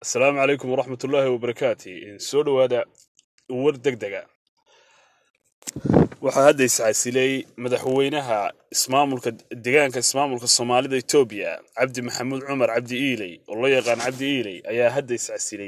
asalaamu calaykum waraxmat ullaahi wabarakaati soo dhowaada war deg dega waxaa hadda iscasilay madaxweynaha ismaamulka deegaanka ismaamulka soomaalida etoobiya cabdi maxamuud cumar cabdi iiley oo loo yaqaan cabdi iiley ayaa hadda iscasilay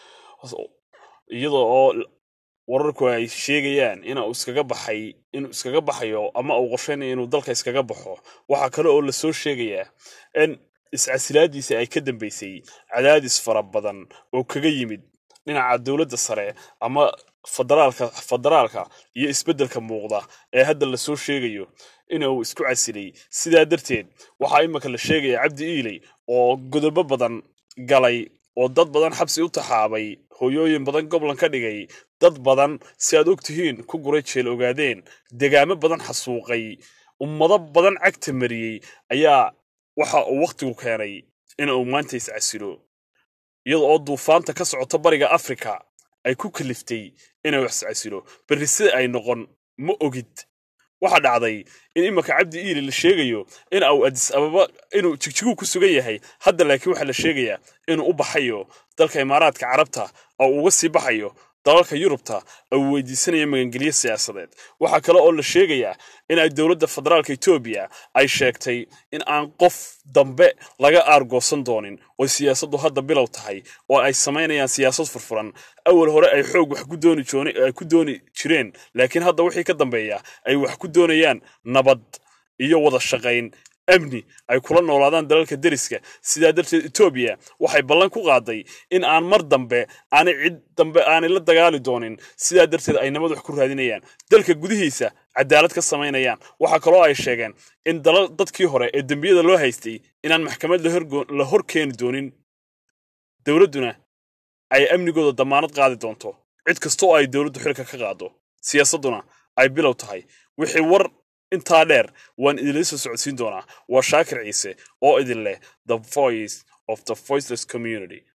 iyadoo oo wararku ay sheegayaan inuu iskaga baxay inuu iskaga baxayo ama uu qorshaynayo inuu dalka iskaga baxo waxaa kale oo lasoo sheegayaa in iscasilaadiisa ay ka dambeysay cadaadis fara badan oo kaga yimid dhinaca dowladda sare ama federaalka federaalka iyo isbeddelka muuqda ee hadda lasoo sheegayo inuu isku casilay sidaa darteed waxaa imika la sheegaya cabdi iiley oo godobo badan galay oo dad badan xabsi u taxaabay hooyooyin badan goblan ka dhigay dad badan si aad og tihiin ku guray jeel ogaadeen degaamo badan xasuuqay ummado badan cagta mariyey ayaa waxa uu wakhtigu keenay inuu maanta iscasilo iyada oo duufaanta ka socota bariga afrika ay ku kaliftay inuu iscasilo berri sida ay noqon ma ogid waxaa dhacday in iminka cabdi iili la sheegayo in uu adis ababa inuu jigjiguu ku sugan yahay hadda laakiin waxaa la sheegayaa inuu u baxayo dalka imaaraadka carabta oo uga sii baxayo dalalka yurubta uu weydiisanaya magangelyo siyaasadeed waxaa kale oo la sheegayaa in ay dowladda federaalka etoobiya ay sheegtay in aan qof dambe laga aargoosan doonin oo siyaasaddu hadda bilow tahay oo ay samaynayaan siyaasad furfuran awal hore ay xoog wax ku dooni joon ay ku dooni jireen laakiin hadda wixii ka dambeeya ay wax ku doonayaan nabad iyo wada shaqayn amni ay kula noolaadaan dalalka deriska sidaa darteed etoobiya waxay ballan ku qaaday in aan mar dambe aanay cid dambe aanay la dagaali doonin sidaa darteed ay nabad wax ku raadinayaan dalka gudihiisa cadaalad ka samaynayaan waxaa kaloo ay sheegeen in dalal dadkii hore ee dembiyada loo haystay inaan maxkamad la hor keeni doonin dowladduna ay amnigooda damaanad qaadi doonto cid kasta oo ay dowladdu xilka ka qaado siyaasadduna ay bilow tahay wixii war intaa dheer waan idinla soo socodsiin doonaa waa shaakir ciise oo idin leh the voice of the voiceless community